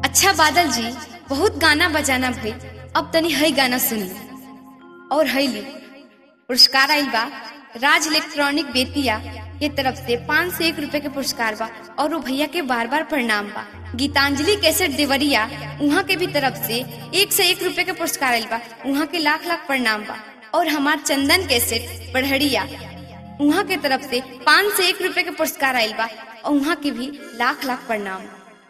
अच्छा बादल जी बहुत गाना बजाना भई अब तनी हई गाना सुनी और हईली पुरस्कार आइल बा राज इलेक्ट्रॉनिक बेतिया के तरफ से पाँच सौ एक रुपए के पुरस्कार बा और वो भैया के बार बार प्रणाम बा गीतांजलि कैसेट देवरिया उहाँ के भी तरफ से एक सौ एक रुपए के पुरस्कार आइल बा उहाँ के लाख लाख प्रणाम बा और हमार चंदन कैसेट पढ़ड़िया उहाँ के तरफ से पाँच सौ एक रुपए के पुरस्कार आइल बा और उहाँ के भी लाख लाख प्रणाम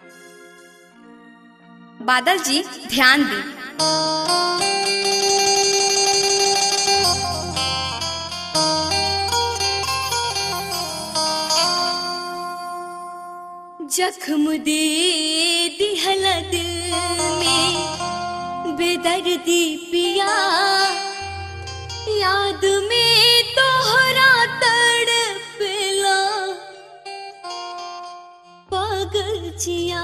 बादल जी ध्यान दी जख्म दे दिहला दिल में बेदर्दी पिया याद में तोहरा तड़पेला पागल जिया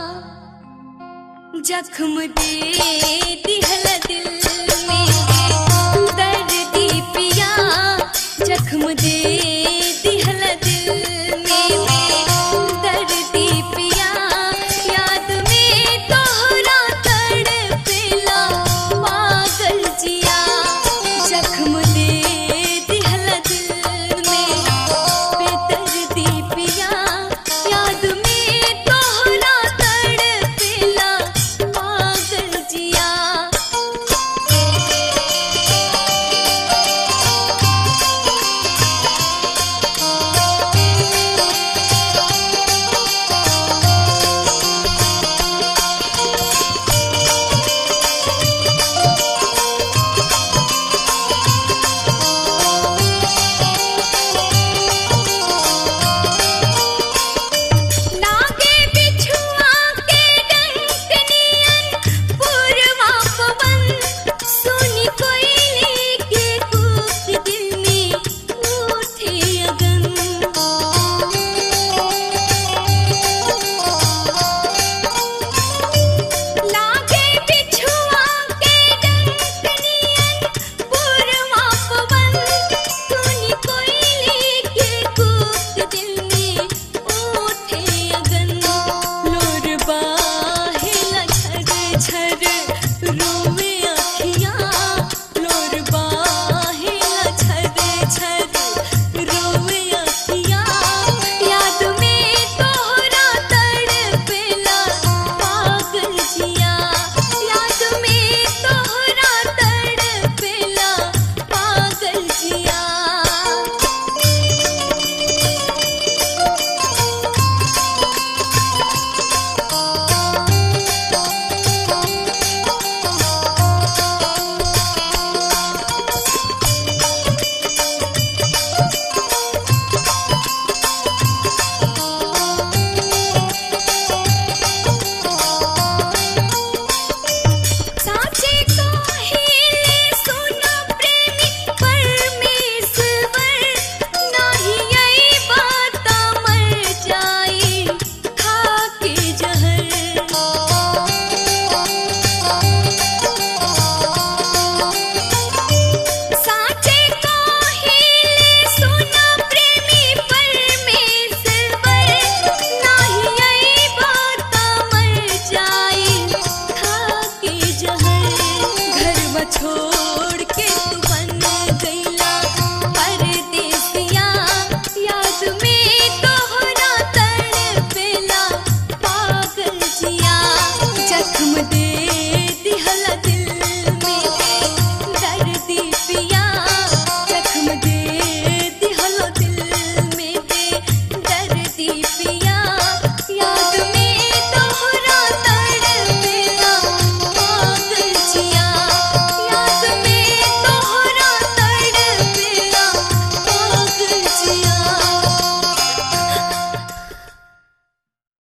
जख्म दे दिहला दिल में दर्दी पिया जख्म दे दिहला दिल में दर्दी पिया याद में तोहरा तड़पेला पागल जिया जख्म दे दिहला दिल में बेदर्दी पिया याद में तोहरा तड़पेला पागल जिया लागे बिछुआ के डंक नियन पुरवा पवन सुनी कोयली के कूक दिल में उठे अगन लागे बिछुआ के डंक नियन पुरवा पवन सुनी कोयली के कूक दिल में उठे अगन लोर बाहेला झर झर रोवे अखियाँ लोर बाहेला झर झर रोवे अखियाँ याद में तोहरा तड़पेला पागल जिया याद में तोहरा तड़पेला पागल जिया साचे काहिले सुना प्रेमी परमेश्वर नाही आई बात मर जाई खाके जहर साचे काहिले सुना प्रेमी परमेश्वर नाही आई बात मर जाई खाके जहर घर छोड़